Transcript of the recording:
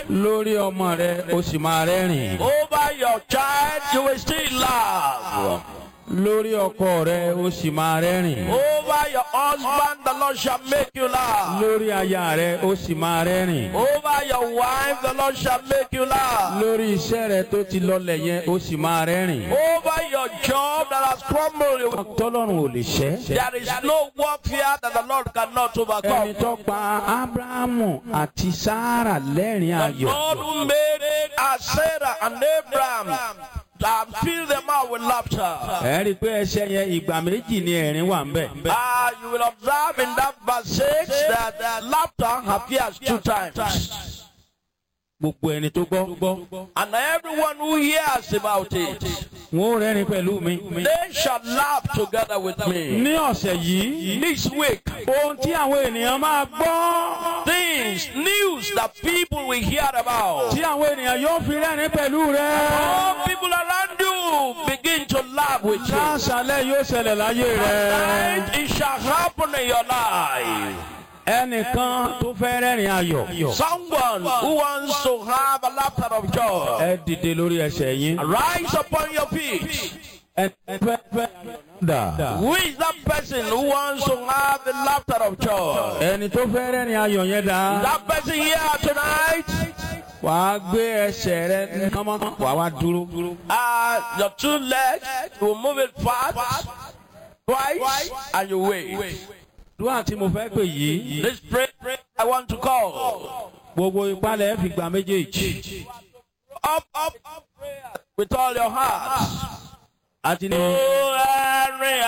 lórí ọmọ rẹ o sì máa rẹ́rìn. Over your child, you will still laugh. lórí ọkọ rẹ o sì máa rẹ́rìn. Over your husband, the Lord shall make you laugh. lórí aya rẹ o sì máa rẹ́rìn. Over your wife, the Lord shall make you laugh. lórí iṣẹ́ rẹ tó ti lọlẹ̀ yẹn o sì máa rẹ́rìn. Over your job that has crumbled, you will- tọ́lọ́run ò lè ṣẹ́. there is no warfare that the Lord cannot ẹni overcome. tó pa abrahamu àti sara lẹ́rìn ayọ̀. God who made uh, Sarah and Abraham and fill them out with laughter. ẹ rí i pé ẹsẹ̀ yẹn ìgbà méjì ni ẹ̀rín wà ń bẹ̀. Ah, you will observe in that verse 6 that uh, laughter appears two times. gbogbo ẹni tó gbọ́. And everyone who hears about it, wọn ò rẹ́rìn pẹ̀lú mi. they shall laugh together with me. ní ọ̀sẹ̀ yìí This week, ohun tí àwọn ènìyàn máa gbọ́. things, news that people will hear about. tí àwọn ènìyàn yóò fi rẹ́rìn pẹ̀lú rẹ. All people around you begin to laugh with you. láṣálẹ̀ yóò ṣẹlẹ̀ láyé rẹ. And it shall happen in your life. ẹnìkan tó fẹ́ rẹ́rìn ayọ̀. Someone who wants to have a laughter of joy, ẹ dìde lórí ẹsẹ̀ yín. rise upon your feet. ẹ fẹ́ fẹ́ dà. Who is that person who wants to have the laughter of joy? ẹni tó fẹ́ rẹ́rìn ayọ̀ yẹn dà. That person here tonight, wàá gbé ẹsẹ̀ rẹ kánmọ́ wàá wá dúró. uh, your two legs, you will move it fast, twice, and you wait. dúrà tí mo fẹ́ pè yìí. This prayer I want to call. gbogbo ìpalẹ̀ fi gbà méjèèjì. Up, up, up, prayer with all your heart. àti ní. Oh, Henry,